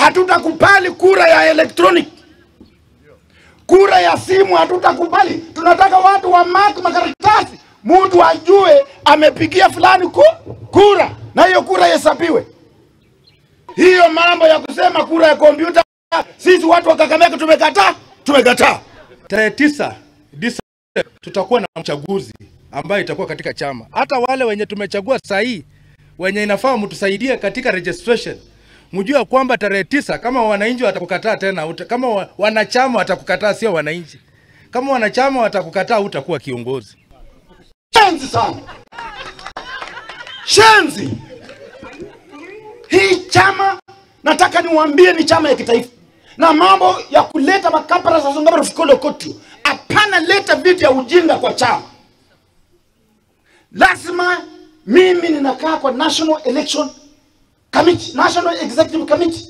hatutakubali kura ya electronic, kura ya simu hatutakubali. Tunataka watu wa mark makaratasi, mtu ajue amepigia fulani ku, kura na hiyo kura ihesabiwe. Hiyo mambo ya kusema kura ya kompyuta, sisi watu wa Kakamega tumekataa, tumekataa. Tarehe tisa Disemba tutakuwa na uchaguzi ambayo itakuwa katika chama. Hata wale wenye tumechagua saa hii wenye inafaa mtusaidie katika registration, mjue kwamba tarehe tisa kama wananchi watakukataa tena, uta, kama wa, wanachama watakukataa, sio wananchi. Kama wanachama watakukataa, utakuwa kiongozi. Shenzi sana, shenzi. Hii chama nataka niwaambie ni chama ya kitaifa, na mambo ya kuleta makapara za Songambara fikolo kotu, hapana. Leta vitu ya ujinga kwa chama. Lazima mimi ninakaa kwa National Election Committee, National Executive Committee,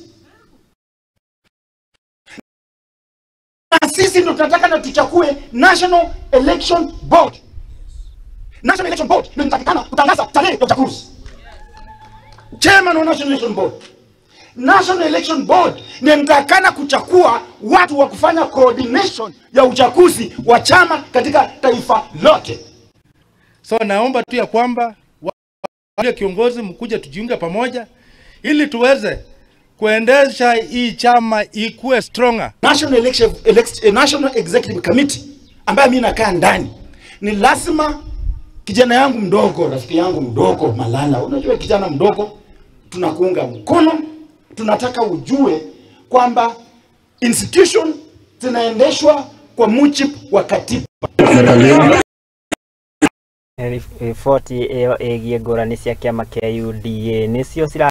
na sisi ndo tunataka na tuchakue National Election Board. National Election Board ndio inatakikana kutangaza tarehe ya uchaguzi. Chairman wa National Election Board. National Election Board ndio inatakikana kuchakua watu wa kufanya coordination ya uchaguzi wa chama katika taifa lote. So naomba tu ya kwamba wale kiongozi mkuja tujiunge pamoja ili tuweze kuendesha hii chama ikuwe stronger. National Election elect, eh, National Executive Committee ambaye mimi nakaa ndani, ni lazima kijana yangu mdogo, rafiki yangu mdogo Malala, unajua kijana mdogo, tunakuunga mkono. Tunataka ujue kwamba institution zinaendeshwa kwa mujibu wa katiba. riboti ĩyo ĩgiĩ ngũrani cia kĩama kĩa UDA nĩcio cira